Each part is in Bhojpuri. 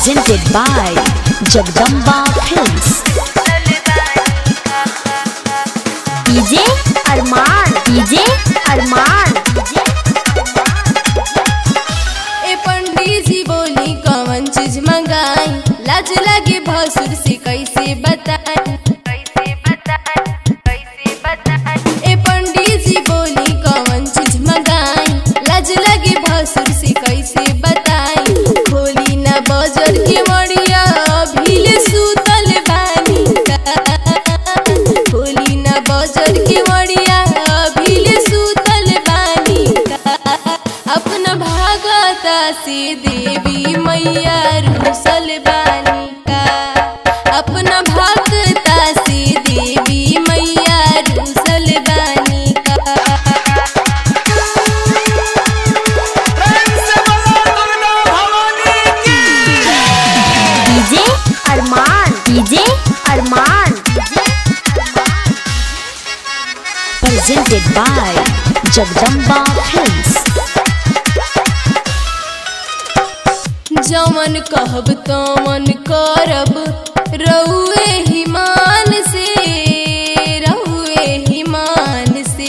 presented by Jagdamba Films. DJ Arman DJ Arman ए पंडित जी बोली कौन चीज मंगाई लाज लगे भसुर से कैसे बताई ए पंडित जी बोली कौन चीज मंगाई लाज लगे भसुर से कैसे बताई खोली ना बजर के मड़िया भीले सुतल बानी का खोली ना बजर के मड़िया भीले सुतल बानी का अपना भागता से देवी मैया रुसल बानी का अपना भागता से देवी मैया रुसल बानी का DJ Arman DJ Arman Presented by Jagdamba Films. जमन कहब तमन करब रउए हिमान से रउए हिमान से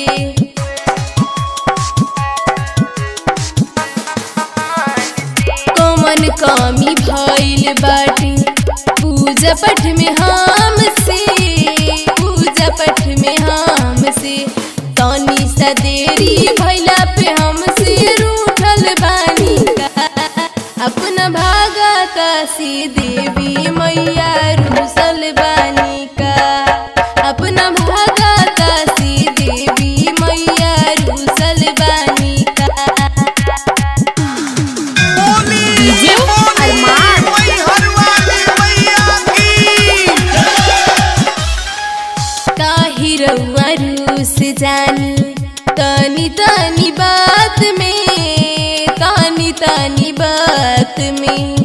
कमन कमी भइल बाटे पूजा पठ में हम से पूजा पठ में हम से तनी सा देरी भइला पे हमसे रूठल बानी का अपना भागता से देवी मैया रुसल बानी का अपना भागता से देवी मैया रुसल बानी का डीजे अरमान काहि रउआ रूस जानी तनी तनी बात में तनी तनी बात में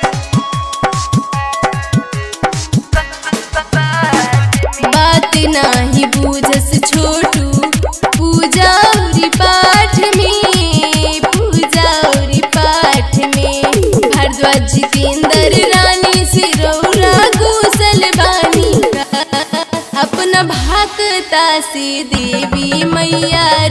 बात नाही बुझस छोटू पूजा औरी पाठ में पूजा औरी पाठ में भारद्वाज जितेंद्र रानी सिरौरा घोसल बानी का अपना भागता से देवी मैया